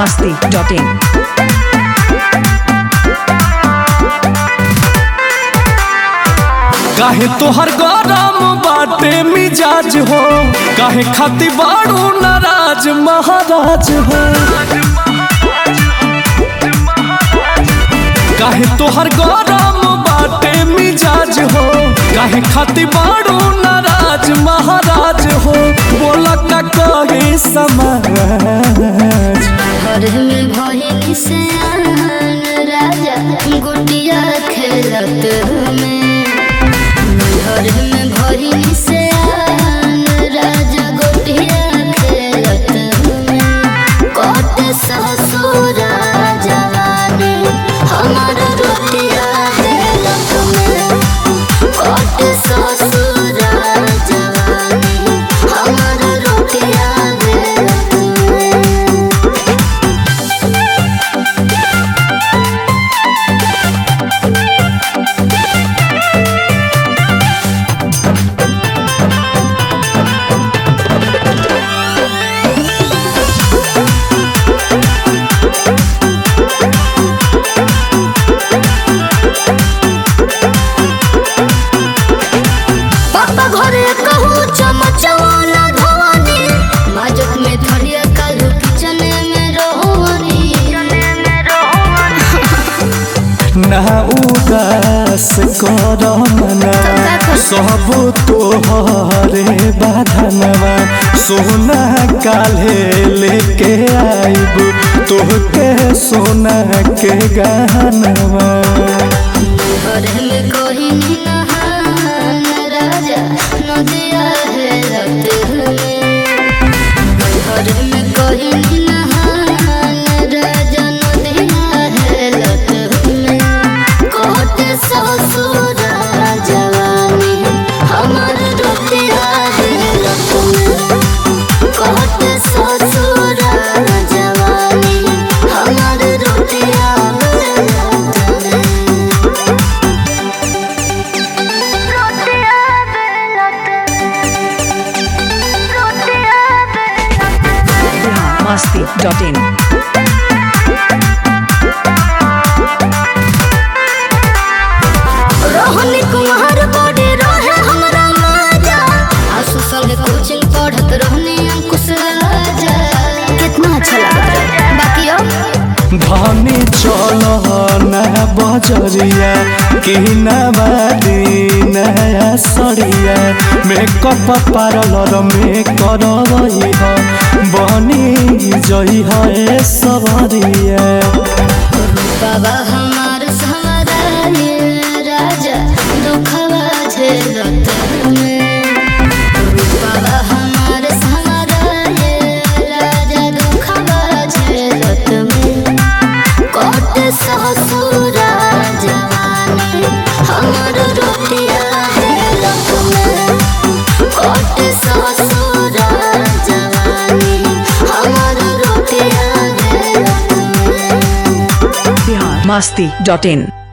masti.in. काहे तोहर गरम बाटे मिजाज हो काहे खाती बाड़ू नाराज महाराज हो काहे तोहर गरम बाटे मिजाज हो काहे खाती बाड़ू नाराज महाराज हो बोला का कहे समाज घर में भइल से आन राजा गुटिया खेलत में घर में भइल से आन राजा गुटिया खेलत में कट ससुर जवानी हमार रोटिया खेलत में कट ससुर जवानी हमार रोटिया खेलत में पापा घरे कहू चमचवाना धवानी माजक में थलिया कालू किचन में रोहनी ना उदास कर मना सब तोहरे बाधनवा सोना काले लेके आइब तोहके सोना के गहनवा घरे में कोई नहान राजा नदिया है रत में घरे में कोई नहान राजा नदिया है रत में कोट ससुर जवानी हमार रोटिया है रत में कोट ससुर जवानी हमार रोटिया है रत में रोटिया बेलत रोटिया बेलत masti.in. रोहनी कुमार बड़े रहे हमरा माजा आसु संगे कोचिंग पढ़त रहनी अंकुश राजा कितना अच्छा लगा बाकी अब धनी चल ना बजरिया कि नवादी नया सरिया मेकअप पार्लर में कर रही है बनी जई है सबरिया बाबा हमार सहारा ये राजा दुखवा झेलत में बाबा हमार सहारा ये राजा दुखवा झेलत में कोट ससुर जवानी हमार रोटिया हेलत में कोट ससुर जवानी हमार रोटिया हेलत में Bihar masti.in.